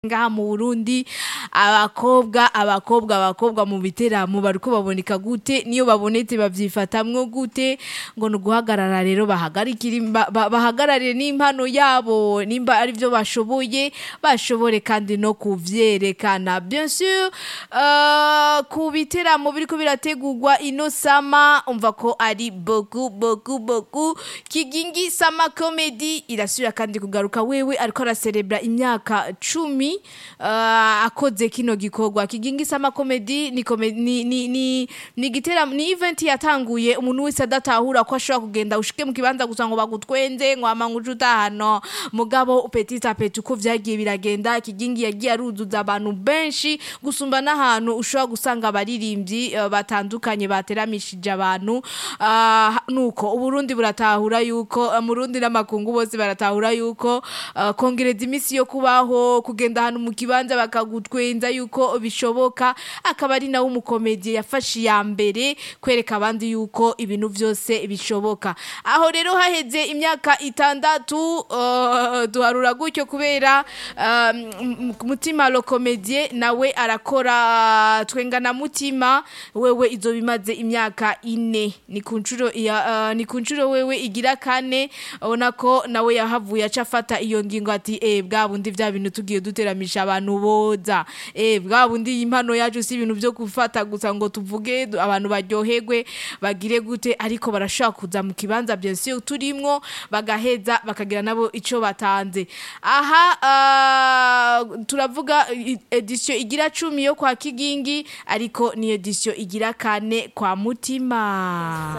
ngaha mu Burundi abakobwa abakobwa abakobwa mu biteramo bariko baboneka gute niyo babonetse bavyifatamwo gute ngo ni uguhagarara rero bahagarikire ba- ba- bahagararire n'impano yabo nimba ari byo bashoboye bashobore kandi no kuvyerekana bien sûr euh, ku biteramo biriko birategurwa ino sama umva ko ari beaucoup beaucoup beaucoup kigingi sama comedy irasubira kandi kugaruka wewe ariko araserebra imyaka cumi uh, akoze kino gikorwa kigingi sama comedy ni, kome- ni, ni, ni, ni gitera ni event yatanguye umuntu wese adatahura ko ashobora kugenda ushike mu kibanza gusa ngo bagutwenze ngo ama nguje utahano mugabo petit a petit uko vyagiye biragenda kigingi yagiye aruzuza abantu benshi gusumba n'ahantu ushobora gusanga abaririmbyi uh, batandukanye bateramishije abantu uh, nuko uburundi buratahura yuko uh, murundi n'amakungu bose baratahura yuko uh, kongereza imisi yo kubaho kugenda ahantu mu kibanza bakagutwenza yuko bishoboka akaba ari nawe umukomediye yafashe iya mbere kwereka abandi yuko ibintu byose bishoboka aho rero haheze imyaka itandatu uh, duharura gutyo kubera uh, m- mutima lokomedie nawe arakora twengana mutima wewe izo bimaze imyaka ine ni ku nshuro ya uh, ni ku nshuro wewe igira kane ubona ko nawe yahavuye aca afata iyo ngingo ati eh bwa bundi vya bintu tugiye duteramisha abantu boza eh bwa bundi iyi impano yacu si ibintu byo gufata gusa ngo tuvuge du- abantu baryoherwe bagire gute ariko barashobora kuza mu kibanza bien sûr turimwo bagaheza bakagira nabo ico batanze aha uh, turavuga i- edition igira cumi yo kwa kigingi ariko ni edition igira kane kwa mutima